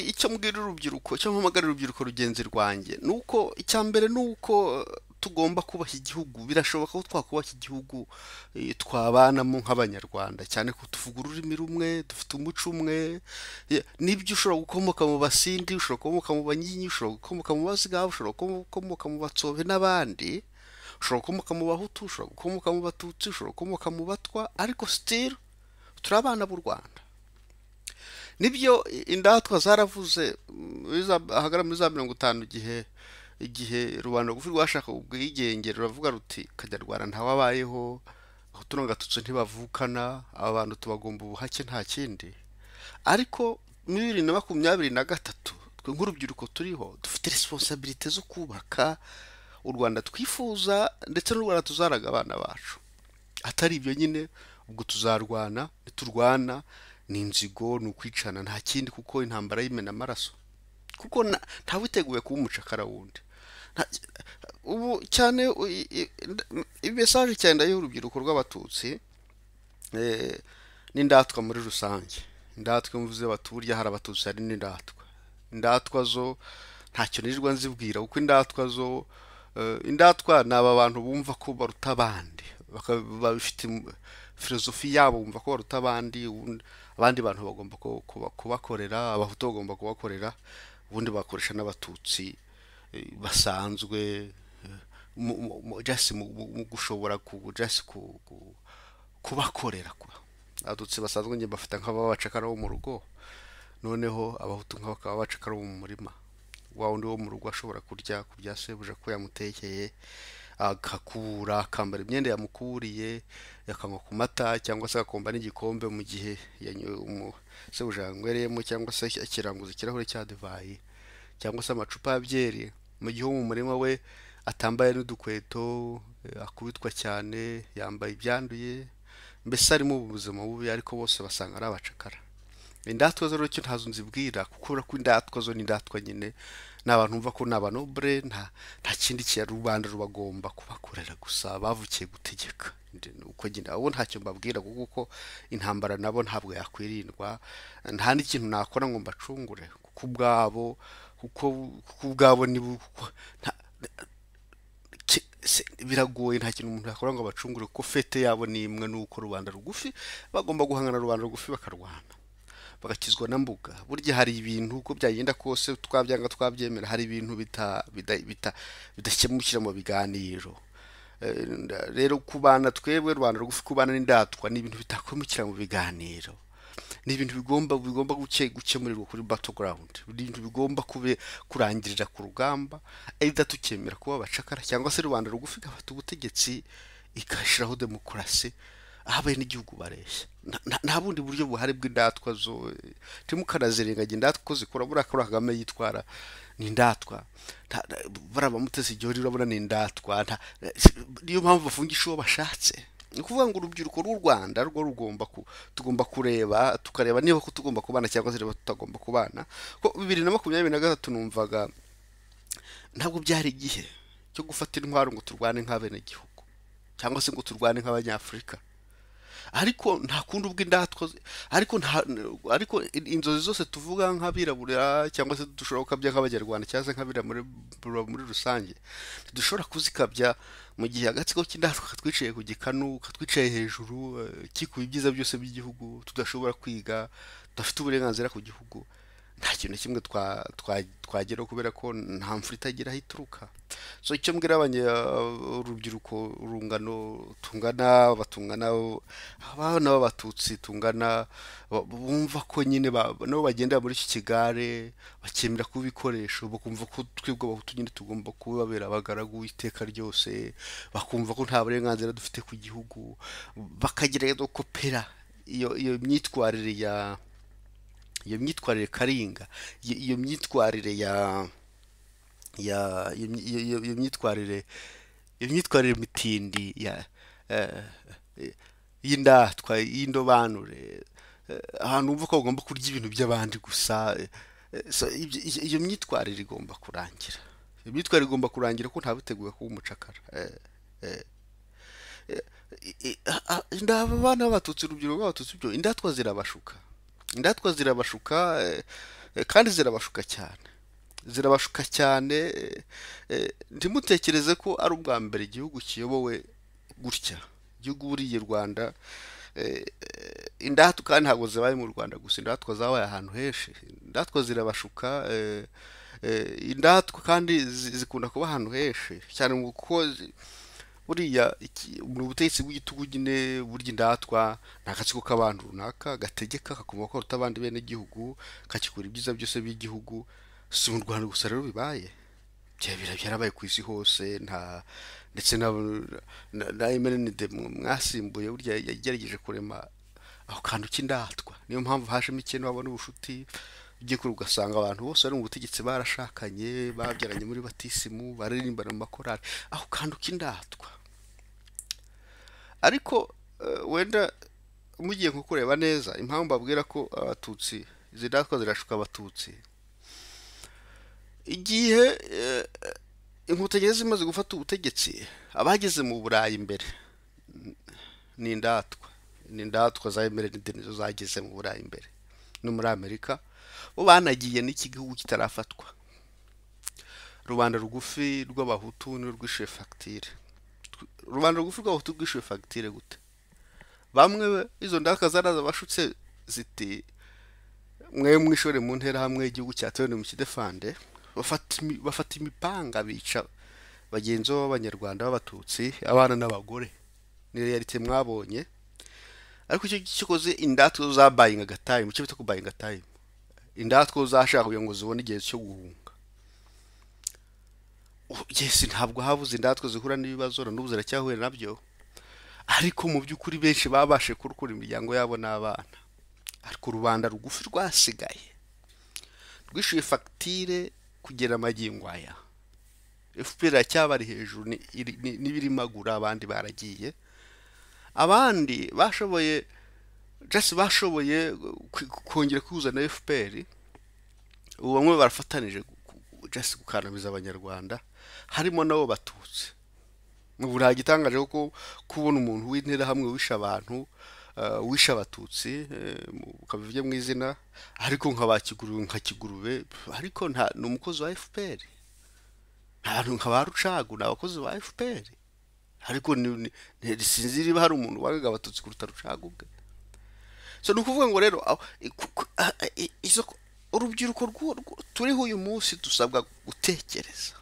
icyo mbwira urubyiruko icyo mpamagarira urubyiruko rugenzi rwanjye ni uko icya mbere ni uko tugomba kubaha igihugu birashoboka ko twakubaha igihugu eh, twabanamo nk'abanyarwanda cyane ko tuvuga ururimi rumwe dufite umuco umwe Ye- nibyo ushobora gukomoka mu basindi ushobora gukomoka mu banyinya ushobora gukomoka mu bazigaho ushobora gukomoka mu batsobe n'abandi ushobora gukomoka mu bahutu ushobora gukomoka mu batutsi ushobora gukomoka mu batwa ariko sitiri turi abana b'u rwanda nibyo indatwa zaravuze mm, muri za- ahagana muri za mirongo itanu igihe igihe rubanda rugufi rwashaka ubwigenge ruravuga ruti kanyarwanda ntawabayeho abahutu n'abatutsi ntibavukana aba bantu tubagomba ubuhake nta kindi ariko muri bibiri na makumyabiri na gatatu twe nk'urubyiruko turiho dufite resiponsabirite zo kubaka u rwanda twifuza ndetse n'u rwanda tuzaraga abana bacu atari ibyo nyine ubwo tuzarwana niturwana ni inzigo ni ukwicana nta kindi kuko intambara y'imena amaraso kuko na- ntawiteguye kuba umucakara wundi Nta- ubu cyane u- i- i- nda- imesaje cyane y'urubyiruko rw'abatutsi eh, n'indatwa muri rusange indatwa iyo mvuze bati burya hari abatutsi hari n'indatwa indatwa zo ntacyo nirirwa nzibwira kuko indatwa zo eh, indatwa ni aba bantu bumva ko baruta abandi baka- babifite mu- filozofi yabo bumva ko baruta abandi ubundi- abandi bantu bagomba ku- kuba- kubakorera abahutu bagomba kubakorera ubundi bakoresha n'abatutsi eh, basanzwe eh, mu- mu- mu- just mu mu- mu gushobora ku just ku- ku- kubakorera kwa abatutsi basanzwe njye bafata nk'ababacakara bo mu rugo noneho abahutu nk'abo bakaba abacakara bo mu murima wa wundi wo mu rugo ashobora kurya ku bya sebuja ko yamutekeye agakura akambara imyenda yamukuriye akanywa ku mata cyangwa se agakomba n'igikombe mu gihe yanyoye umu- sebuja yanywereyemo cyangwa se akiranguza ikirahure cya divayi cyangwa se amacupa ya byeri mu gihe uwo mu murima we atambaye n'udukweto eh, akubitwa cyane yambaye ibyanduye mbese arimo mu buzima bubi ariko bose basanga ari abacakara indatwa zo rero icyo ntazo nzibwira kuko urabona ko indatwa zo ni indatwa nyine ni abantu bumva ko ni abanobure nta nta kindi kintu rubanda rubagomba kubakorera gusa bavukiye gutegeka Ndi- ni uko nyine abo ntacyo mbabwira kuko uko intambara nabo ntabwo yakwirindwa nta n'ikintu nakora ngo mbacungure kuko ubwabo kuko kuko ubwabo ni bo- kuko nta- ki- se- biragoye nta kintu umuntu yakora ngo abacungure kuko fete yabo ni imwe ni uko rubanda rugufi bagomba guhangana na rubanda rugufi bakarwana bagakizwa na mbuga burya hari ibintu uko byagenda kose twabyanga twabyemera hari ibintu bita bida- bita- bidakemukira mu biganiro Eh, nda- rero kubana twebwe rubanda rugufi kubana n'indatwa ni ibintu bitakemukira mu biganiro ni ibintu bigomba bigomba guke gukemurirwa kuri battleground ni ibintu bigomba kube kurangirira ku rugamba either tukemera kuba abacakara cyangwa se rubanda rugufi igafata ubutegetsi igashyiraho demokarasi habaye n'igihugu bareshya Nta- nta nta bundi buryo buhari bw'indatwa zo ntimukanazirengage indatwa ko zikora buriya ko kagame yitwara ni indatwa Nta- nta- buriya bamuteze igihe urabona ni indatwa nta- niyo mpamvu bafungisha uwo bashatse ni ukuvuga ngo urubyiruko rw'u rwanda rwo rugomba ku tugomba kureba tukareba niba ko tugomba kubana cyangwa se niba tutagomba kubana ko bibiri na makumyabiri na gatatu numvaga ntabwo byari igihe cyo gufata intwaro ngo turwane nk'abenegihugu cyangwa se ngo turwane nk'abanyafurika ariko nta kundi ubw'indatwa ariko nta ariko inzozi zose tuvuga nk'abirabura cyangwa se dushobora gukabya nk'abanyarwanda cyangwa se nk'abirabura muri rusange ntidushobora kuzikabya mu gihe agatsiko k'indatwa katwiciye ku gikanu katwiciye hejuru eh, kikuye ibyiza byose by'igihugu tudashobora kwiga tudafite uburenganzira ku gihugu nta kintu na kimwe twa- twa- twageraho kubera ko nta mvura itagira aho ituruka so icyo mbwira abanya- urubyiruko urungano tungana batungana abana b'abatutsi tungana ba- bumva ko nyine ba- nabo bagendera muri iki kigare bakemera kuba ibikoresho bakumva ko twebwe abahutu nyine tugomba kubabera abagaragu iteka ryose bakumva ko nta burenganzira dufite ku gihugu bakagerageza gukopera iyo iyo myitwarire ya iyo myitwarire karinga iyo iyo myitwarire ya ya iyo myi- iyo- iyo- iyo myitwarire iyo myitwarire mitindi ya eh, eh, y'indatwa y'indobanure eh, ahantu wumva ko bagomba kurya ibintu by'abandi gusa eh, eh, so ibyo- iyo iyo myitwarire igomba kurangira iyo myitwarire igomba kurangira ko ntabiteguye kuba umucakara eh, eh. I- i- a- a- ndaba abana b'abatutsi urubyiruko rw'abatutsi byo indatwa zirabashuka indatwa zirabashuka eh, Eh, kandi zirabashuka cyane zirabashuka cyane eh, eh, ntimutekereze ko ari ubwa mbere igihugu kiyobowe gutya igihugu buriya i rwanda eh, eh, indatwa kandi ntabwo zibaye mu rwanda gusa indatwa zabaye ahantu henshi indatwa zirabashuka eh, eh, indatwa kandi zi- zikunda kuba ahantu henshi cyane mu kuko zi- buriya iki- ni ubutegetsi bw'igitugu nyine burya indatwa ni agatsiko k'abantu runaka gategeka kakuma korota abandi bene igihugu kakikora ibyiza byose by'igihugu si mu rwanda gusa rero bibaye byabira byarabaye ku isi hose nta ndetse na na, na MND mwasimbuye burya yagerageje kurema aho kantu k'indatwa niyo mpamvu hajemo ikintu wabona ubushuti ugiye kure ugasanga abantu bose bari mu butegetsi barashakanye babyaranye muri batisimu baririmbana mu makorari aho kantu k'indatwa ariko eh, wenda mugiye nko kureba neza impamvu babwira ko abatutsi izi ndatwa zirashuka abatutsi igihe eh, inkotanyi yari zimaze gufata ubutegetsi abageze mu burayi imbere ni indatwa ni indatwa za emerenide nizo zageze mu burayi imbere no muri amerika bo banagiye n'iki gihugu kitarafatwa rubanda rugufi rw'abahutu n'urwo rwishyuye fagitire rubanda rugufi rw'abahutu rwishyuye fagitire gute bamwe be- izo ndaka zaraza bashutse ziti mwe mwishore mu ntera hamwe igihugu cyatewe mu kidefande bafata imi- bafata imipanga bica bagenzi b'abanyarwanda b'abatutsi abana n'abagore ni realite mwabonye ariko icyo gikoze indatwa zo za buying time icyo bita ku buying time indatwa zo zashakaga ngo zibone igihe cyo guhunga Ubu- yes ntabwo habuze indatwa zihura n'ibibazo na n'ubu ziracyahuye nabyo ariko mu by'ukuri benshi babashe kurukura imiryango yabo n'abana ariko rubanda rugufi rwasigaye rwishyuye fagitire kugera amagingo aya fpr iracyabari hejuru ni- iri- ni- n'ibirimagura abandi baragiye abandi bashoboye jasi bashoboye kwi- kongera kwihuza na fpr ubu bamwe barafatanije jasi gukandamiza abanyarwanda harimo nabo batutsi ubu nta gitangaje kuko kubona umuntu w'interahamwe wishe abantu eh, wishe abatutsi eh, mu- ukabivuge mu izina ariko nka ba kigurube nka kigurube ariko nta ni umukozi wa fpr nta bantu nka ba rucagu ni abakozi ba fpr ariko ni- ni- ni- sinzi niba hari umuntu wangaga abatutsi kuruta rucagu ubwe so ni ukuvuga ngo rero aho- i- ku- ku- a- a- i- izo urubyiruko rw'u- rw'u- turiho uyu munsi dusabwa gutekereza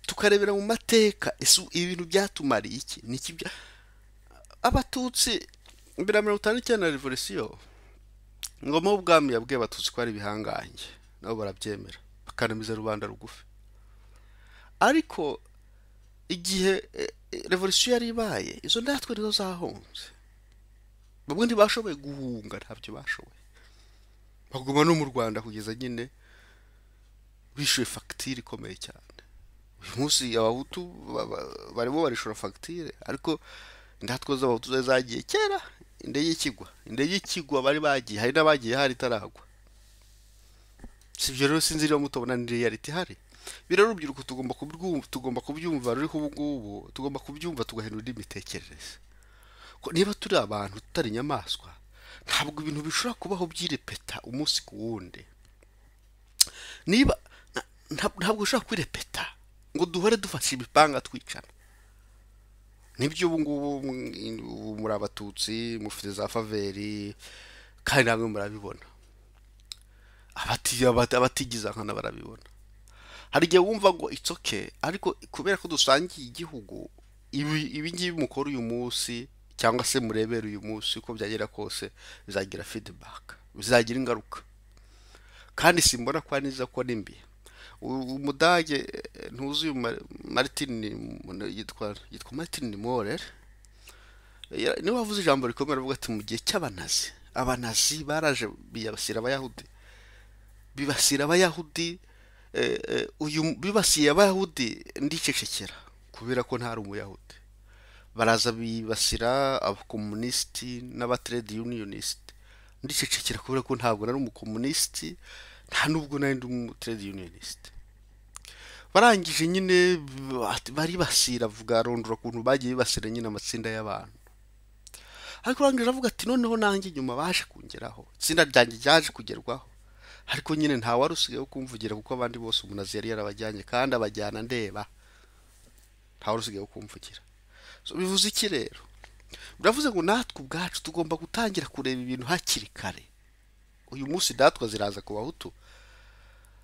tukarebera mu mateka ese ibintu byatumariye iki ni iki bya- abatutsi mbere ya mirongo itanu n'icyenda na revolisiyo ngoma w'ubwami yabwiye abatutsi ko ari ibihangange nabo barabyemera bakanamiza rubanda rugufi ariko igihe eh, eh, revolisiyo yari ibaye izo ndatwe nizo zahunze bamwe ntibashoboye guhunga ntabyo bashoboye baguma no mu rwanda kugeza nyine bishyuye fagitire ikomeye cyane uyu munsi abahutu ba- ba- barimo barishura fagitire ariko indatwa z'abahutu zari zagiye kera indege ikigwa indege ikigwa bari bagiye hari n'abagiye hari itaragwa si ibyo rero sinzi niba mutabona ni reality ihari ibi rero urubyiruko tugomba kubyumva tugomba kubyumva ruriho ubu ngubu tugomba kubyumva tugahindura indi mitekerereze ko niba turi abantu tutari inyamaswa ntabwo ibintu bishobora kubaho byirepeta umunsi ku wundi niba na- nta- ntabwo ushobora kwirepeta ngo duhore dufashe imipanga twicana nibyo ubu ngubu mm, ubu muri abatutsi mufite za faveri kandi namwe murabibona abati- abati- abatigiza nkana barabibona hari igihe wumva ngo it's okay ariko kubera ko dusangiye igihugu ibi ibi ngibi mukora uyu munsi cyangwa se murebera uyu munsi uko byagera kose bizagira feedback bizagira ingaruka kandi simbona ko ari nziza ko ari mbi U- umudage eh, ntuzi uyu Mar- martin Ni- yitwa yitwa martin morer Ya- niwe wavuze ijambo rikomeye aravuga ati mu gihe cy'abanazi abanazi baraje bibasira abayahudi bibasira abayahudi eh, eh, uyu bibasiye abayahudi ndicecekera kubera ko ntari umuyahudi baraza bibasira abakomunisiti n'abatrade unionisiti ndicecekera kubera ko ntabwo nari umukomunisiti nta nubwo nari ndi umutrade unionisiti barangije nyine ba- baribasira avuga arondora ukuntu bagiye bibasira nyine amatsinda y'abantu ariko urangije avuga ati noneho nanjye nyuma baje kungeraho itsinda ryanjye ryaje kugerwaho ariko nyine nta wari usigaye wo kumvugira kuko abandi bose umunazi yari yarabajyanye kandi abajyana ndeba nta wari usigaye wo kumvugira So, bivuze iki rero biravuze ngo natwe ubwacu tugomba gutangira kureba ibintu hakiri kare uyu munsi datwa ziraza ku bahutu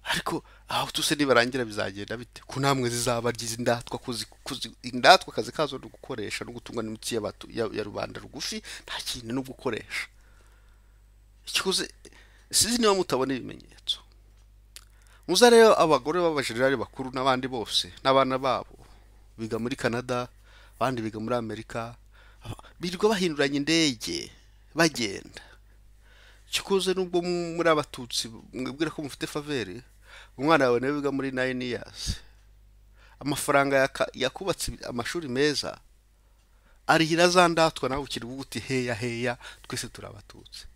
ariko abahutu se nibarangira bizagenda bite ko namwe zizaba ari izi ndatwa kuzi- kuzi- indatwa akazi kazo ni ugukoresha no gutungwa n'imitsi y'abatu- ya ya rubanda rugufi nta kindi no gukoresha ikiguzi sizi niba mutabona ibimenyetso muza rero abagore b'abajenerali bakuru n'abandi bose n'abana babo biga muri canada abandi biga muri amerika birirwa bahinduranya indege bagenda kikoze nubwo mu- muri abatutsi mwibwira ko mufite faveri umwana wawe nawe wiga muri nayini yasi amafaranga yaka- yakubatse amashuri meza arihira za ndatwa nawe ukiri ubu uti heya heya twese turi abatutsi